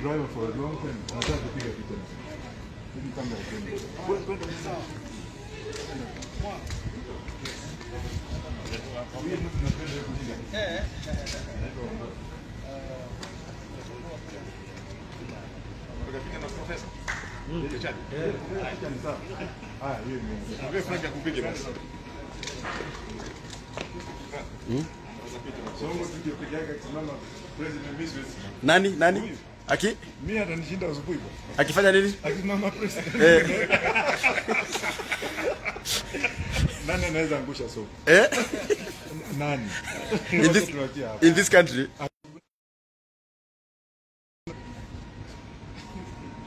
driver for a long time. Nataka kupiga picha. Hivi kama ukende. Huyu mtu napenda hiyo kupiga. Ukapiga na profesa. Picha ni sawa. Haya, hiyo ni. Wewe Frank akupige basi. Songo tukio peke yake akisimama president mimi siwezi. Nani nani? Aki Mimi atanishinda asubuhi bwana. akifanya nini? Akisimama president. Eh, Nani anaweza angusha soko? eh? Nani? In this Tuachie hapo. in this country